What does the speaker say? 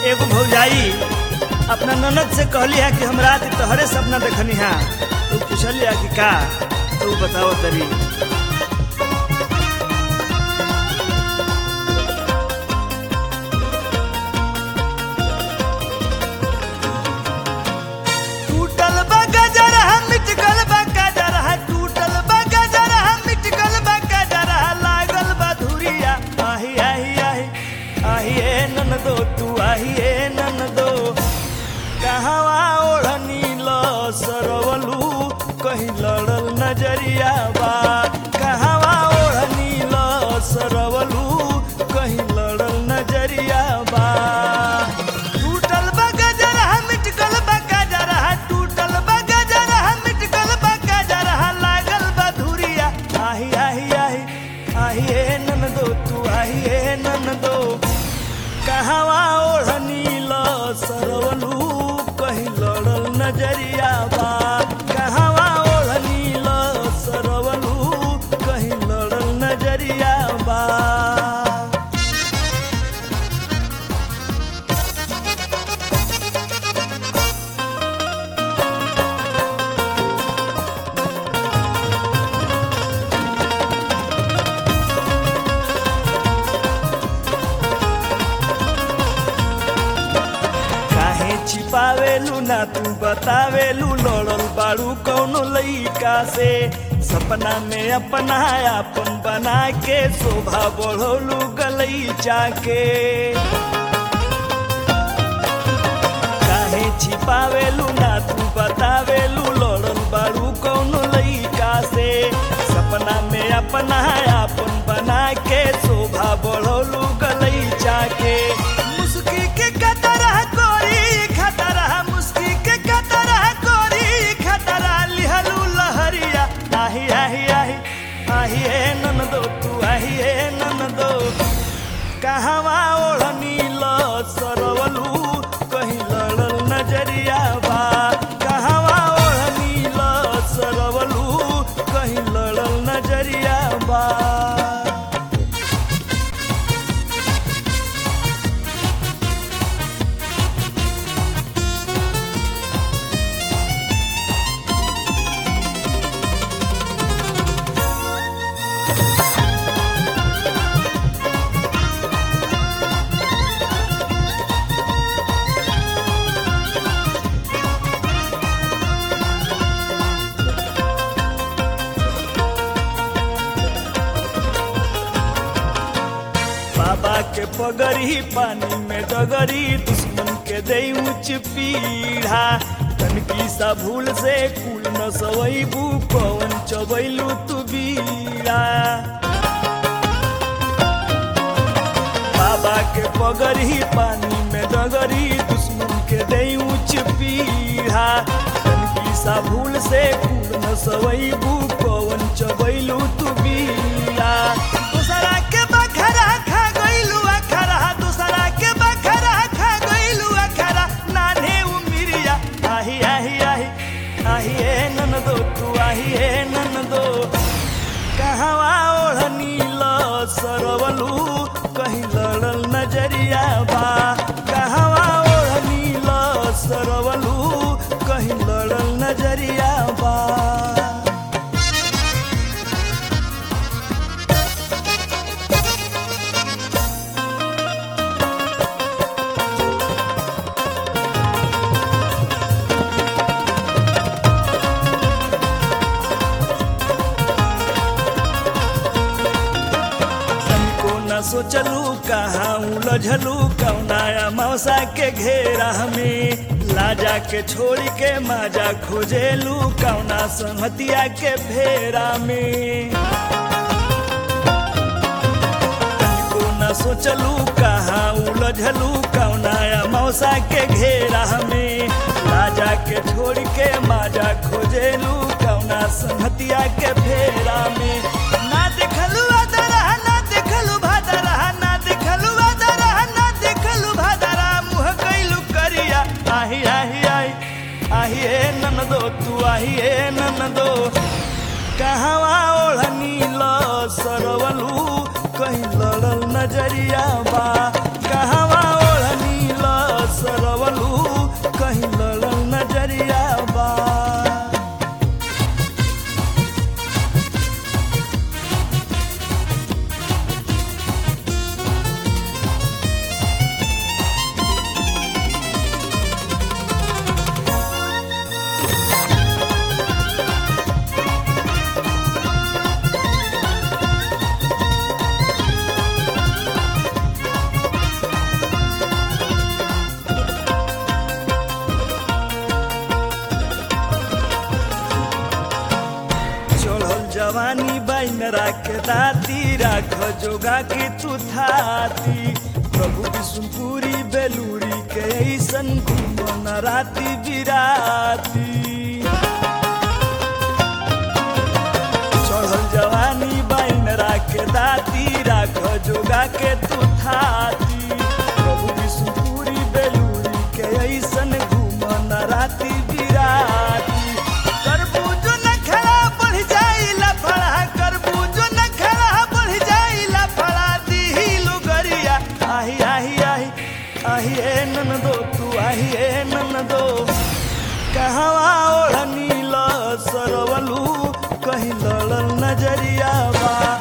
एगो भौजाई अपना ननद से कहली है कि हम रात तोहरे सपना देखनी है तो पूछली है कि का तू बताओ तरी टूटल बा गजर है मिट गल बा गजर है टूटल बा गजर है मिट गल बा गजर है लागल बा धुरिया आही आही आही आही ए ननदो तू आही ए ननदो कहवा ओढ़नी ल सरवलू कहीं लड़ल नजरिया बा कहवा ओढ़नी ल सरवलू कहीं लड़ल नजरिया बा टूटल बा गजर है मिट गल बा गजर है टूटल बा गजर है मिट गल बा गजर है लागल बा धुरिया आही आही आही आही ए ननदो तू आही ए ननदो कहवा ओढ़नी ल सरवलू कहीं लड़ल नजरिया बा कहवा ओढ़नी ल सरवलू कहीं लड़ल नजरिया बा काहे छिपावेलू ना तू बतावेलू लड़ल बाड़ू कौनो लइका से सपना में अपना आपन बना के शोभा बढ़ोलू गलैचा के काहे छिपावेलू ना तू बतावेलू लड़ल बाड़ू कौनो लइका से सपना में अपना आपन बना के शोभा बढ़ोलू गलैचा के मुस्की के कतरा कोरी खतरा मुस्की के कतरा कोरी खतरा लिहलू लहरिया आही आही आही आही ए ननदो तू आही ए ननदो कहवा ओढ़नी ल सरवलू कहीं लड़ल नजरिया बा कहवा ओढ़नी ल सरवलू कहीं लड़ल नजरिया बा बाबा के पगड़ी पानी में डगरी दुश्मन के दे ऊंच पीढ़ा तनकी सा भूल से कुल न सवैबू पवन चबैलू तू बीड़ा बाबा के पगड़ी पानी में डगरी दुश्मन के दे ऊंच पीढ़ा तनकी सा भूल से कुल न सवैबू पवन चबैलू तू बीड़ा दूसरा के बखरा खा गइलू अखरा दूसरा के बखरा खा गइलू अखरा नाने उमिरिया आही आही आही आही ए ननदो तू आही ए ननदो कहवा ओढ़नी ल सरवलू कहीं लड़ल नजरिया बा कहवा ओढ़नी ल सरवलू कहीं लड़ल नजरिया बा को न सोचलू कहाँ उलझलू कौनाया मौसा के घेरा में लाजा के छोड़ी के माजा खोजेलू कौना संहतिया के फेरा में को न सोचलू कहाँ उलझलू कौनाया मौसा के घेरा में लाजा के छोड़ के माजा खोजेलू कौना संहतिया के फेरा में ना देखलू अदरा ना देखलू भादरा ना देखलू अदरा ना देखलू भादरा मुँह कैलू करिया आही आही आही आही ए ननदो तू आही ए ननदो कहवा ओढ़नी ल सरवलू कहीं लड़ल नजरिया बा कहवा ओढ़नी ल बाइन राख दाती राख जोगा के तू थाती प्रभु विष्णुपुरी बेलूरी के ऐसन घूमन राती बिराती चढ़ल जवानी बाइन राख दाती राख जोगा के तू थाती प्रभु विष्णुपुरी बेलूरी के ऐसन घूमन राती बिराती करबूज न खड़ा बढ़ जाई लफड़ा करबूज न खड़ा बढ़ जाई लफड़ा दीही लुगरिया आही आही आही आही ए ननदो तू आही ए ननदो कहवा ओढ़नी ल सरवलू कहीं लड़ल नजरिया बा